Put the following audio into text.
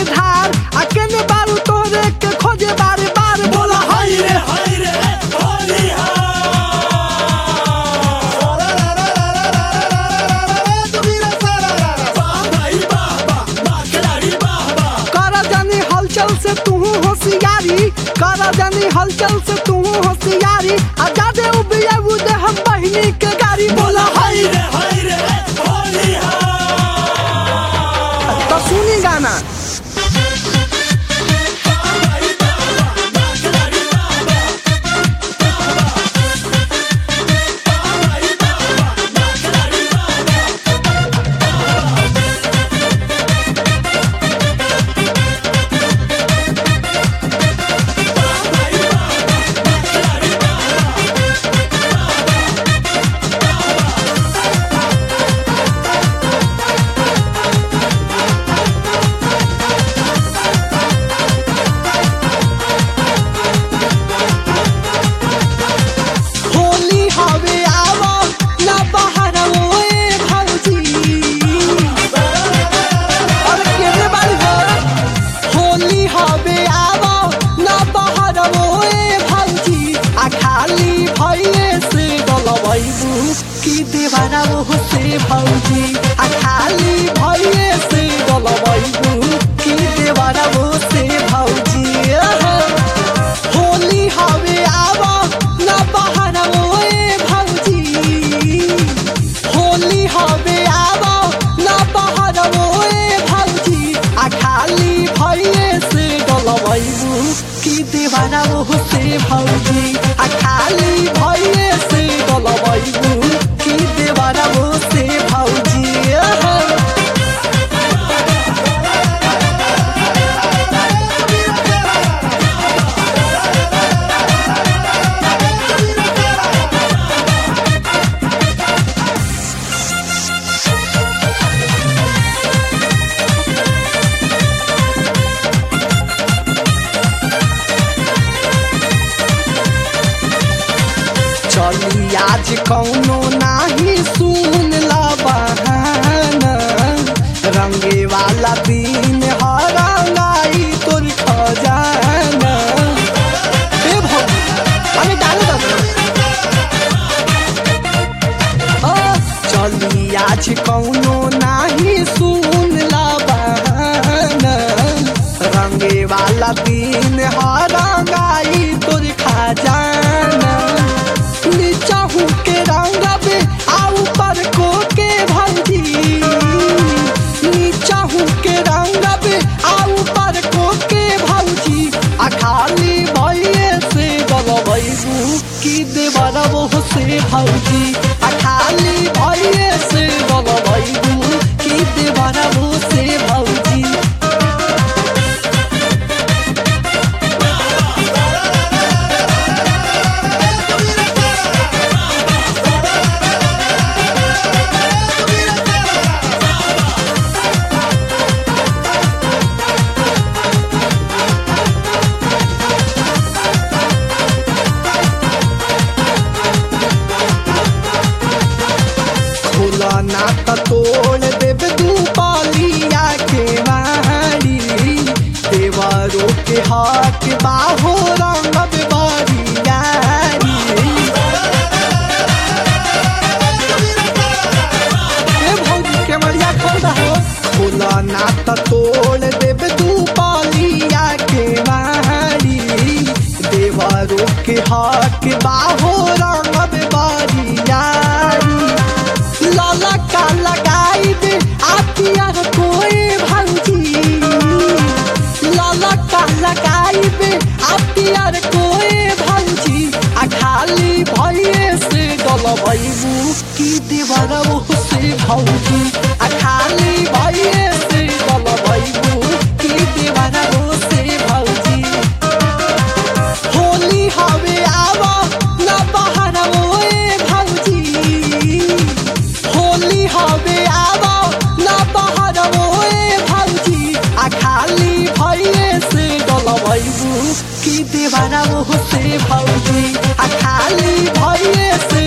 धार आ केने बारू तोरे के खोजे बार बार बोला हाय रे हाय रे होली कर जानी हलचल से तू होशियारी कर जानी हलचल से तू होशियारी आ जादे उबिया उदे हम बहिनी के गाड़ी बोला हाय रे हाय रे होली तो सुनी गाना होली हवे आवा ना बाहर ओए भौजी अरे केने बारी हो होली हवे आवा ना बाहर ओए भौजी आ खाली भइए से डलबैबू की देवाना वो से भौजी आ खाली भइए से डलबैबू की देवाना वो से भौजी आहा। होली हवे आवा ना बाहर ओए भौजी होली हवे आवा ना बाहर ओए भौजी आ खाली भइए से डलबैबू की देवाना वो से भौजी आ खाली भइए से डलबैबू की देवाना वो से भौजी आहा। चली आज कौनो नाही सुन ला बहाना रंगे वाला दिन हरंगाई तोर खजाना ए भौजी अरे डालो दो ओ चली आज कौनो नाही सुन ला बहाना रंगे वाला दिन हरंगाई तोर खजाना नीचा हूँ के रंगबे आ ऊपर को के भौजी नीचा हूँ के रंगबे आ ऊपर को के भौजी आ खाली भइए से डलबैबू की देवरा वो से भौजी आ खाली भइए से डलबैबू की देवरा वो से भौजी खोला ना त तोड़ देव दू पालिया के मारी देवरो के हाथ बाहो रंग बारी यारी ए भौजी के मरिया खोल दहो खोला ना त तोड़ देव दू पालिया के मारी देवरो के हाथ बाहो रंग बारी यारी लाला का लगाई दे आतिया कोई भंजी लाला का लगाई दे आतिया कोई भंजी आ खाली भइए से डलबैबू की दीवार वो से भौजी आ खाली भइए से डलबैबू की दीवार वो से भौजी होली हवे आवा ना बाहर ओए भौजी होली हवे आवा ना बाहर ओए भौजी आ खाली भइए से डलबैबू की देवाना वो से भौजी आ खाली भइए से